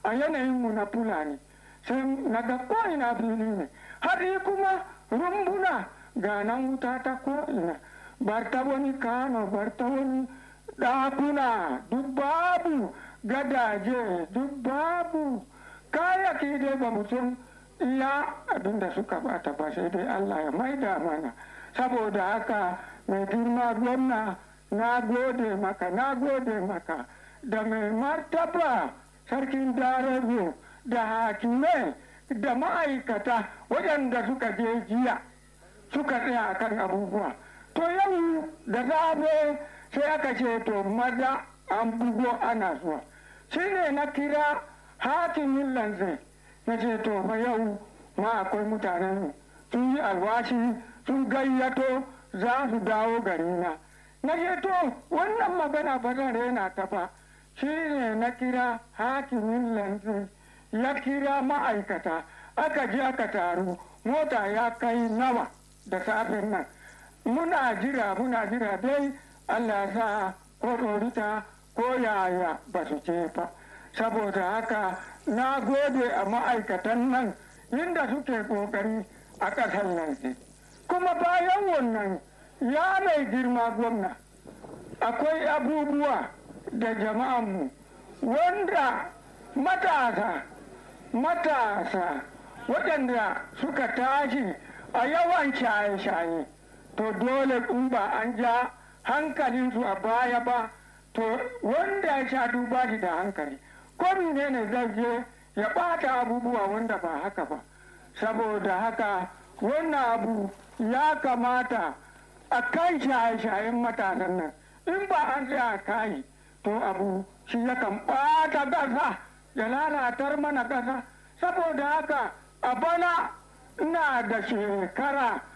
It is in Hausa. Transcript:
a yanayinmu na fulani sai na ga ko'ina fili ne har kuma rumbuna ga nan wuta ta ko'ina bar ta wani kano bar ta wani ɗakuna duk babu gadaje duk babu kayaki dai ba mutum iya abinda suka bata ba sai dai allah ya maida mana saboda haka mai girma gwamna na gode maka na gode maka da mai martaba sarkin darazo da hakimai da ma'aikata waɗanda suka je jiya suka tsaya kan abubuwa to yau da zabe sai aka ce to maza an bugo ana zuwa shi ne na kira hakimin lanzai na ce to fa yau ma akwai mutanen sun yi alwashi sun gayyato za su dawo garina na ce to wannan magana ba zan rena ta ba shi ne na kira hakimin lanzai ya kira ma'aikata aka je aka taru mota ya kai nawa da safin nan muna jira muna jira dai allah sa ko ɗorita ko yaya ba su ce ba saboda haka na gode a ma'aikatan nan inda suke ƙoƙari a ƙasar nan kuma bayan wannan ya mai girma gwamna akwai abubuwa da jama'anmu wanda matasa matasa waɗanda suka tashi a yawan shaye-shaye to dole in ba an ja hankalinsu a baya ba to wanda ya sha duba shi da hankali ko ne zai je ya ɓata abubuwa wanda ba haka ba saboda haka wannan abu ya kamata a kan shaye-shayen matasan nan in ba an tsaya kayi to abu shi yakan ɓata ƙasa ya lalatar mana ƙasa saboda haka a bana ina da shekara